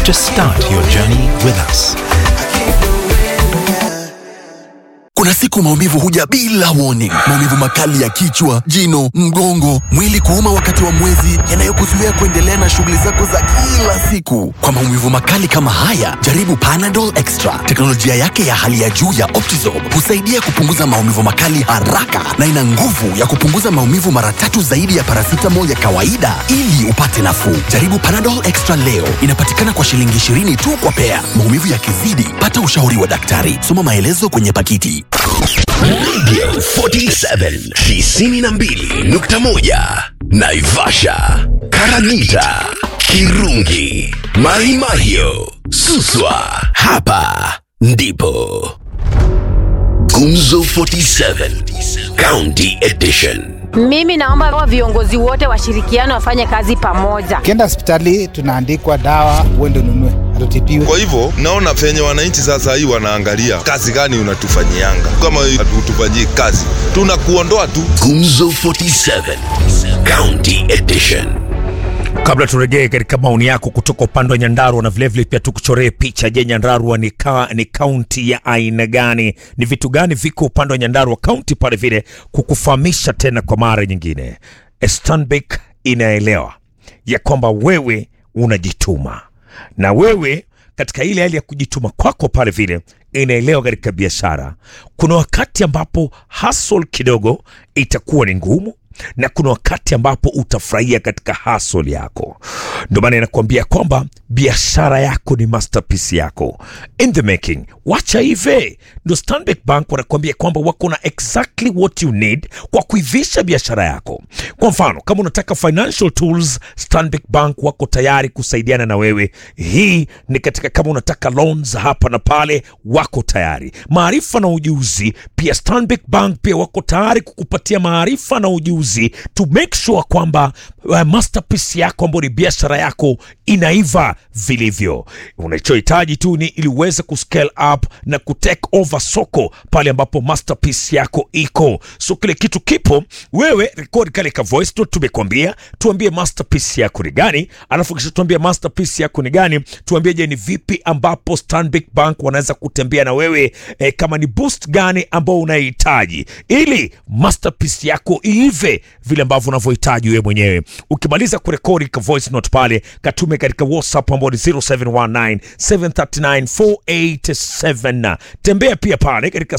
to start your journey with us. Kuna siku maumivu huja bila warning. Maumivu makali ya kichwa, jino, mgongo, mwili kuuma wakati wa mwezi, yanayokuzuia kuendelea na shughuli zako za kila siku. Kwa maumivu makali kama haya, jaribu Panadol Extra. Teknolojia yake ya hali ya juu ya Optizorb husaidia kupunguza maumivu makali haraka na ina nguvu ya kupunguza maumivu mara tatu zaidi ya paracetamol ya kawaida ili upate nafuu. Jaribu Panadol Extra leo. Inapatikana kwa shilingi 20 tu kwa pea. Maumivu yakizidi, pata ushauri wa daktari. Soma maelezo kwenye pakiti. Radio 47 92.1 Naivasha, Karagita, Kirungi, Maimahio, Suswa. Hapa ndipo Gumzo 47 County Edition. Mimi naomba wa viongozi wote washirikiane wafanye kazi pamoja. Ukienda hospitali tunaandikwa dawa, uende ununue, hatutibiwe. Kwa hivyo naona venye wananchi sasa hii wanaangalia kazi gani unatufanyianga. Kama hatutufanyii kazi, tunakuondoa tu. Gumzo 47 County Edition. Kabla turejee katika maoni yako kutoka upande wa Nyandarua na vilevile pia tukuchoree picha. Je, Nyandarua ni, ka, ni kaunti ya aina gani? Ni vitu gani viko upande wa Nyandarua kaunti pale vile, kukufahamisha tena kwa mara nyingine, Stanbic inaelewa ya kwamba wewe unajituma na wewe katika ile hali ya kujituma kwako pale vile inaelewa katika biashara, kuna wakati ambapo hustle kidogo itakuwa ni ngumu na kuna wakati ambapo utafurahia katika hustle yako. Ndio maana inakuambia kwamba biashara yako ni masterpiece yako in the making. Wacha hive, ndio Stanbic Bank wanakuambia kwamba wako na exactly what you need kwa kuivisha biashara yako. Kwa mfano, kama unataka financial tools, Stanbic Bank wako tayari kusaidiana na wewe. Hii ni katika kama unataka loans hapa na pale, wako tayari. Maarifa na ujuzi pia, Stanbic Bank pia wako tayari kukupatia maarifa na ujuzi to make sure kwamba uh, masterpiece yako ambayo ni biashara yako inaiva vilivyo. Unachohitaji tu ni ili uweze kuscale up na kutake over soko pale ambapo masterpiece yako iko. So kile kitu kipo, wewe record kale ka voice note tumekwambia, tuambie masterpiece yako ni gani, alafu kisha tuambie masterpiece yako ni gani, tuambie je, ni vipi ambapo Stanbic Bank wanaweza kutembea na wewe eh, kama ni boost gani ambao unahitaji ili masterpiece yako iive vile ambavyo unavyohitaji wewe mwenyewe. Ukimaliza kurekodi ka voice note pale, katume katika WhatsApp ambao ni 0719 739 487. Tembea pia pale katika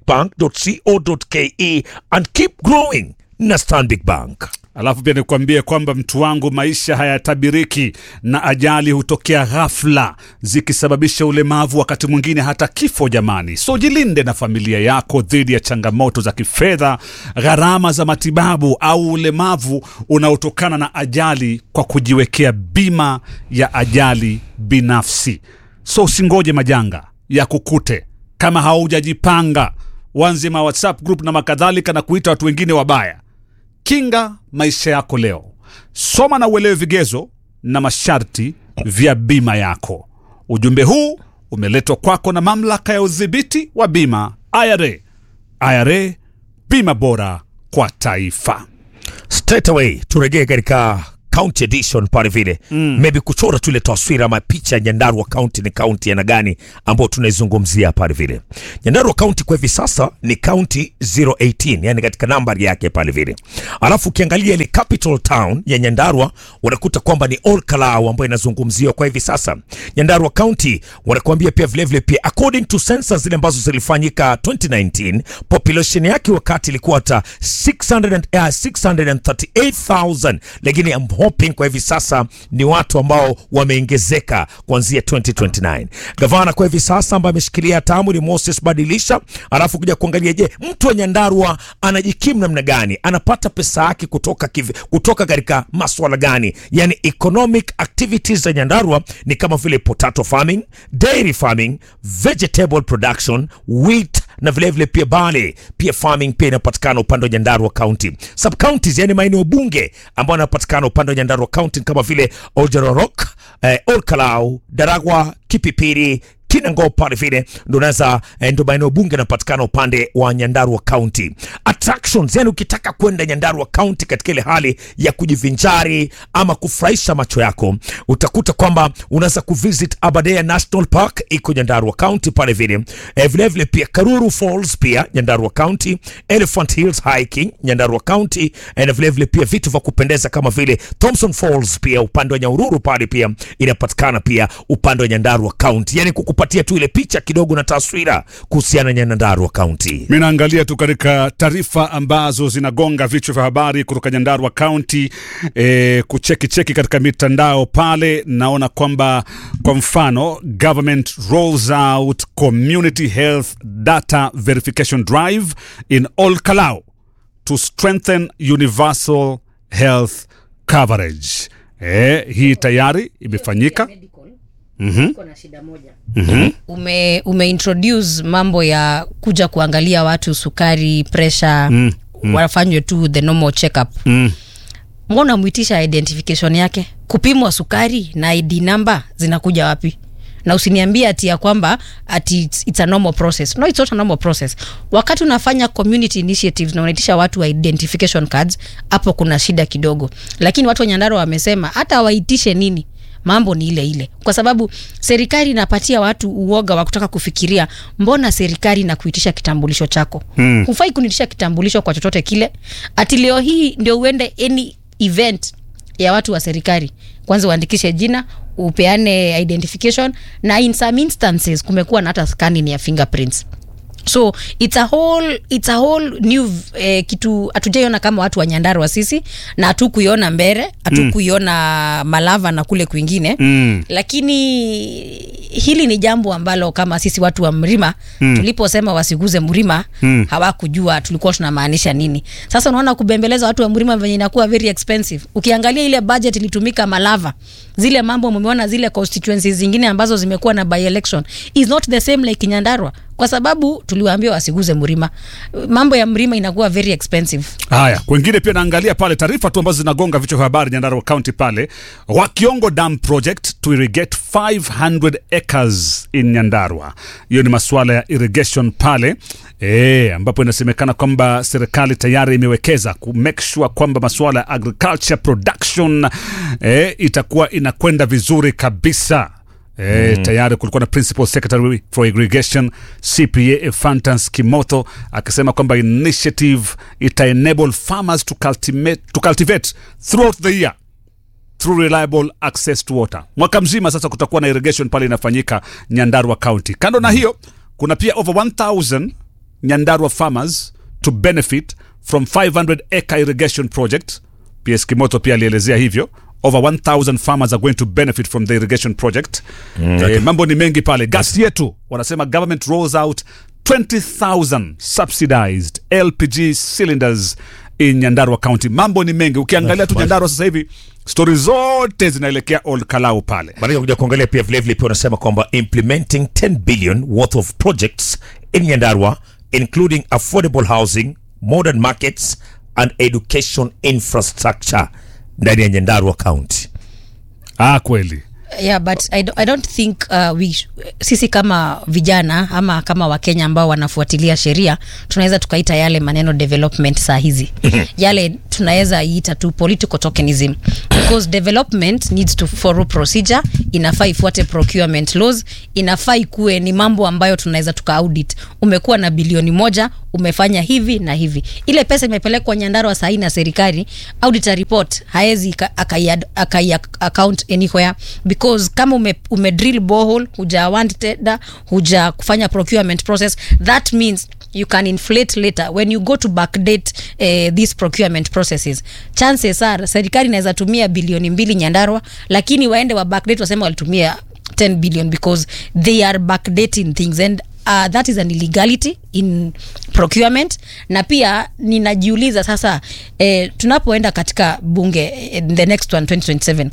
stanbicbank.co.ke and keep growing na Stanbic Bank. Alafu pia nikuambie kwamba mtu wangu, maisha hayatabiriki na ajali hutokea ghafla zikisababisha ulemavu, wakati mwingine hata kifo. Jamani, so jilinde na familia yako dhidi ya changamoto za kifedha, gharama za matibabu au ulemavu unaotokana na ajali kwa kujiwekea bima ya ajali binafsi. So usingoje majanga ya kukute kama haujajipanga, wanzima WhatsApp group na makadhalika na kuita watu wengine wabaya. Kinga maisha yako leo. Soma na uelewe vigezo na masharti vya bima yako. Ujumbe huu umeletwa kwako na mamlaka ya udhibiti wa bima IRA. IRA, bima bora kwa taifa. straight away turejee katika county edition pale vile mm. maybe kuchora tu ile taswira ama picha ya Nyandarua county ni county yana gani ambayo tunaizungumzia pale vile. Nyandarua county kwa hivi sasa ni county 018, yani katika nambari yake pale vile. Alafu ukiangalia ile capital town ya Nyandarua unakuta kwamba ni Ol Kalou ambayo inazungumziwa kwa hivi sasa. Nyandarua county wanakuambia pia vile vile pia according to census zile ambazo zilifanyika 2019 population yake wakati ilikuwa hata 600 and, uh, 638,000 lakini I'm hoping kwa hivi sasa ni watu ambao wameongezeka kuanzia 2029. Gavana kwa hivi sasa ambaye ameshikilia hatamu ni Moses Badilisha, alafu kuja kuangalia, je, mtu wa Nyandarua anajikimu namna gani? Anapata pesa yake kutoka kivi, kutoka katika maswala gani? Yani economic activities za Nyandarua ni kama vile potato farming, dairy farming, vegetable production, wheat na vilevile vile pia barley, pia farming pia inapatikana upande wa Nyandarua County. Sub counties yani maeneo bunge ambayo yanapatikana upande wa Nyandarua County kama vile Oljororok, eh, Ol Kalou, Daragwa, Kipipiri, Kinango pale vile ndo unaweza eh, ndo maeneo bunge yanapatikana upande wa Nyandarua County. Attractions, yani ukitaka kwenda Nyandarua County katika ile hali ya kujivinjari ama kufurahisha macho yako, utakuta kwamba unaweza kuvisit Aberdare National Park iko Nyandarua County pale vile eh, vile vile pia Karuru Falls pia Nyandarua County, Elephant Hills Hiking Nyandarua County eh, na vile vile pia vitu vya kupendeza kama vile Thompson Falls pia upande wa Nyahururu pale pia inapatikana pia upande wa Nyandarua County, yani kukupatia tu ile picha kidogo na taswira kuhusiana na Nyandarua County. Mi naangalia tu katika taarifa ambazo zinagonga vichwa vya habari kutoka Nyandarua County, e, kucheki cheki katika mitandao pale, naona kwamba kwa mfano government rolls out community health data verification drive in all Kalau to strengthen universal health coverage. E, hii tayari imefanyika. ume, umeintroduce mambo ya kuja kuangalia watu sukari presha mm, mm. wafanywe tu the normal checkup Mm. mbona mwitisha identification yake kupimwa sukari na id number zinakuja wapi na usiniambie ati ya kwamba ati it's, it's a normal process no it's not a normal process wakati unafanya community initiatives na unaitisha watu wa identification cards hapo kuna shida kidogo lakini watu wa nyandaro wamesema hata waitishe nini mambo ni ile ile kwa sababu serikali inapatia watu uoga wa kutaka kufikiria mbona serikali na kuitisha kitambulisho chako mm. hufai kuniitisha kitambulisho kwa chochote kile ati leo hii ndio uende any event ya watu wa serikali kwanza uandikishe jina upeane identification na in some instances kumekuwa na hata scanning ya fingerprints so it's a whole, it's a whole new eh, kitu hatujaiona kama watu wa nyandarua sisi na hatukuiona mbere hatukuiona mm. malava na kule kwingine Mm. lakini hili ni jambo ambalo kama sisi watu wa mlima mm. tuliposema wasiguze mlima mm. hawakujua tulikuwa tunamaanisha nini sasa unaona kubembeleza watu wa mlima venye inakuwa very expensive ukiangalia ile budget ilitumika malava zile mambo mumeona zile constituencies zingine ambazo zimekuwa na by election is not the same like nyandarua kwa sababu tuliwaambia wasiguze mlima mambo ya mlima inakuwa very expensive Haya, kwengine pia naangalia pale taarifa tu ambazo zinagonga vichwa vya habari Nyandarua County pale. Wakiongo Dam Project to irrigate 500 acres in Nyandarua. Hiyo ni masuala ya irrigation pale e, ambapo inasemekana kwamba serikali tayari imewekeza ku make sure kwamba masuala ya agriculture production e, itakuwa inakwenda vizuri kabisa. E, mm. Tayari kulikuwa na principal secretary for irrigation CPA Ephantans Kimotho akisema kwamba initiative ita enable farmers to cultivate, to cultivate throughout the year through reliable access to water. Mwaka mzima sasa kutakuwa na irrigation pale inafanyika Nyandarua County. Kando na hiyo kuna pia over 1000 Nyandarua farmers to benefit from 500 acre irrigation project. PS Kimoto pia alielezea hivyo over 1000 farmers are going to benefit from the irrigation project mm, eh, mambo ni mengi pale gas yetu wanasema government rolls out 20000 subsidized lpg cylinders in nyandarua county mambo ni mengi ukiangalia tu nyandarua sasa hivi stori zote zinaelekea old kalau pale Baada ya kuja kuangalia pia vilevile pia unasema kwamba implementing 10 billion worth of projects in Nyandarua including affordable housing, modern markets and education infrastructure ndani ya Nyandarua County. ah kweli yeah but I, do, i don't think uh, we, sh- sisi kama vijana ama kama wakenya ambao wanafuatilia sheria tunaweza tukaita yale maneno development saa hizi yale tunaweza iita tu political tokenism because development needs to follow procedure inafaa ifuate procurement laws inafaa ikuwe ni mambo ambayo tunaweza tuka audit umekuwa na bilioni moja umefanya hivi na hivi ile pesa imepelekwa nyandarua sahii na serikali auditor report haezi akai akai account anywhere because kama ume, ume drill borehole huja want tender huja kufanya procurement process that means you can inflate later when you go to backdate uh, these procurement processes chances are serikali inaweza tumia bilioni mbili nyandarwa lakini waende wa backdate wasema walitumia 10 billion because they are backdating things and uh, that is an illegality in procurement na pia ninajiuliza sasa eh, tunapoenda katika bunge eh, the next one 2027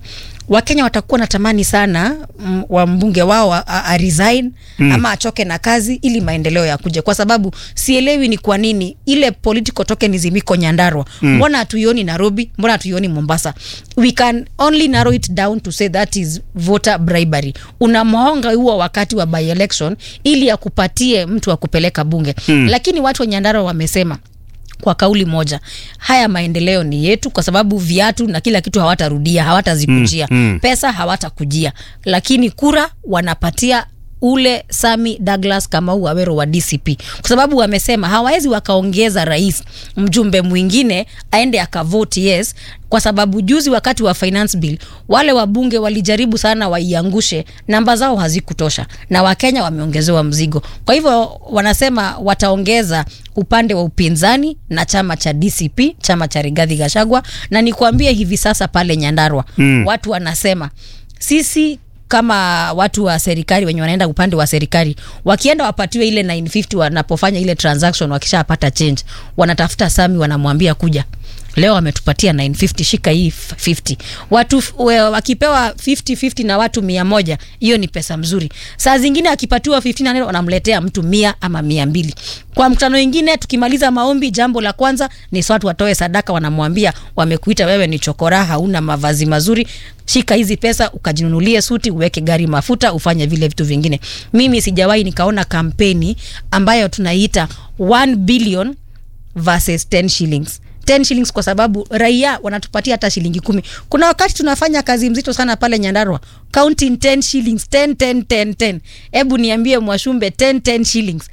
wakenya watakuwa natamani sana mm, wa mbunge wao a, a resign mm. ama achoke na kazi ili maendeleo yakuje kwa sababu sielewi ni kwa nini ile political tokenism iko nyandarwa mm. mbona hatuioni nairobi mbona hatuioni mombasa we can only narrow it down to say that is voter bribery unamhonga huo wakati wa by election ili akupatie mtu wa kupeleka bunge mm. lakini watu wa nyandarwa wamesema kwa kauli moja haya maendeleo ni yetu kwa sababu viatu na kila kitu hawatarudia hawatazikujia mm, mm. pesa hawatakujia lakini kura wanapatia ule sami douglas kamau awero wa dcp kwa sababu wamesema hawawezi wakaongeza rais mjumbe mwingine aende akavoti yes kwa sababu juzi wakati wa finance bill wale wabunge walijaribu sana waiangushe namba zao hazikutosha na wakenya wameongezewa mzigo kwa hivyo wanasema wataongeza upande wa upinzani na chama cha dcp chama cha rigadhi gashagwa na nikuambie hivi sasa pale nyandarwa mm. watu wanasema sisi kama watu wa serikali wenye wanaenda upande wa serikali wakienda wapatiwe ile 950 wanapofanya ile transaction wakishapata change wanatafuta sami wanamwambia kuja leo wametupatia 950 shika hii 50 watu we, wakipewa 50 50 na watu mia moja hiyo ni pesa mzuri saa zingine akipatiwa 15 wanamletea mtu mia ama mia mbili kwa mkutano ingine tukimaliza maombi jambo la kwanza ni watu watoe sadaka wanamwambia wamekuita wewe ni chokora hauna mavazi mazuri shika hizi pesa ukajinunulie suti uweke gari mafuta ufanye vile vitu vingine mimi sijawahi nikaona kampeni ambayo tunaiita 1 billion versus 10 shillings 10 shillings kwa sababu raia wanatupatia hata shilingi kumi kuna wakati tunafanya kazi mzito sana pale nyandarwa counting 10 shillings 10 10 10 10 hebu niambie mwashumbe 10 10 shillings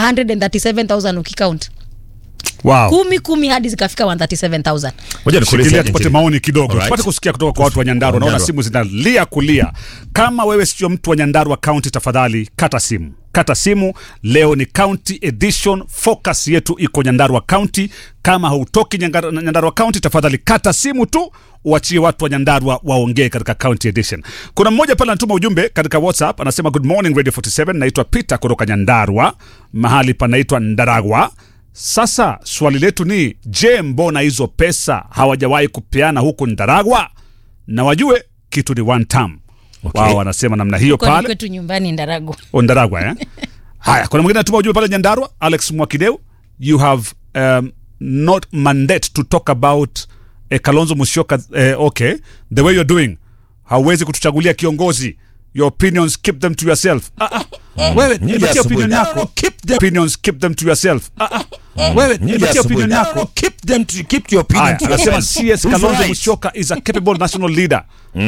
137000 ukicount wow. kumi kumi hadi zikafika 137000 Ngoja nikuulize Shikilia aje, tupate Njeri. maoni kidogo Alright. tupate kusikia kutoka kwa watu wa nyandarua naona Nyandarua. simu zinalia kulia kama wewe sio mtu wa nyandarua county tafadhali kata simu kata simu leo ni county edition focus yetu iko nyandarua county kama hautoki Nyangara- nyandarua county tafadhali kata simu tu uachie watu wa nyandarua waongee katika county edition kuna mmoja pale anatuma ujumbe katika whatsapp anasema good morning radio 47 naitwa peter kutoka nyandarua mahali panaitwa ndaragwa sasa swali letu ni je, mbona hizo pesa hawajawahi kupeana huku Ndaragwa? Na wajue kitu ni one term. Okay. Wao wanasema namna hiyo Kwani pale kwetu nyumbani ndarago O, Ndaragwa eh? Haya, kuna mwingine anatuma ujumbe pale Nyandarua, Alex Mwakideu, you have um, not mandate to talk about eh, Kalonzo Musyoka eh, okay, the way you're doing, hauwezi kutuchagulia kiongozi your opinions keep them to yourself. Ah, ah. Wewe Nyinyi nipatie asubuhi. opinion No, no, yako. no, keep them- Opinions keep them to yourself. Ah, ah. Wewe Nyinyi nipatie asubuhi. opinion No, no, yako. no, keep them to keep your opinion Haya, to anasema yourself. CS Who's Kalonzo right? Musyoka is a capable national leader.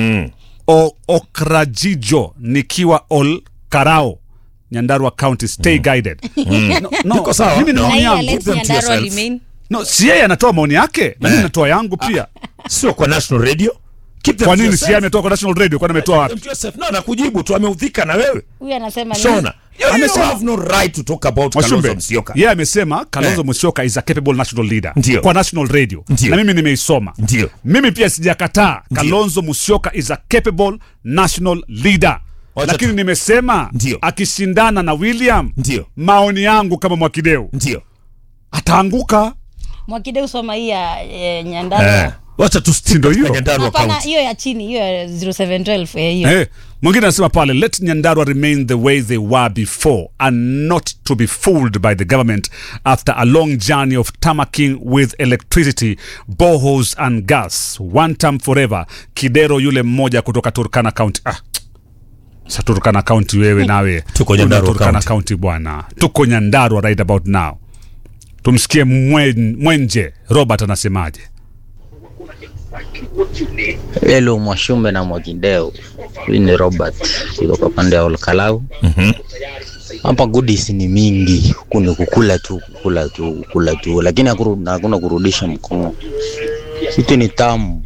O, Okrajijo nikiwa Ol Karao Nyandarua County stay guided. No, no, Iko sawa. mimi na No. maoni na hii yangu. Alex them to Nyandarua yourself. remain No, si yeye anatoa maoni yake na mimi natoa yangu pia. sio kwa national radio keep them Kwa to nini si yourself. yeye ametoa kwa national radio? Kwani ametoa Keep them wapi? to yourself. no nakujibu tu ameudhika na wewe huyu anasema nini? shona you, you Amesema- have no right to talk about Mwashumbe, Kalonzo Musyoka yeye amesema Kalonzo Eh. Musyoka is a capable national leader Ndio. kwa national radio Ndio. na mimi nimeisoma. Ndio. Mimi pia sijakataa Ndio. Kalonzo Musyoka is a capable national leader. Wacha Lakini tu- nimesema Ndio. akishindana na William, Ndio. maoni yangu kama Mwakideu ndio ataanguka. mwakideu soma hii ya eh, nyandarua eh wacha tu stick Ndio katika hiyo. Nyandarua hapana County hiyo ya chini hiyo ya 0712 eh, hiyo Eh, mwingine anasema pale let Nyandarua remain the way they were before and not to be fooled by the government after a long journey of tamaking with electricity boreholes and gas one time forever Kidero yule mmoja kutoka Turkana County ah. Sa Turkana County wewe nawe Tuko Una Nyandarua Turkana County. County bwana tuko Nyandarua right about now tumsikie mwen, Mwenje Robert anasemaje Hello Mwashumbe na Mwakideu, huyu ni Robert kutoka pande ya Olkalau. Hapa goodies ni mingi, huku ni kukula tu kukula tu kukula tu, lakini hakuru- hakuna kurudisha mkono. Kitu ni tamu.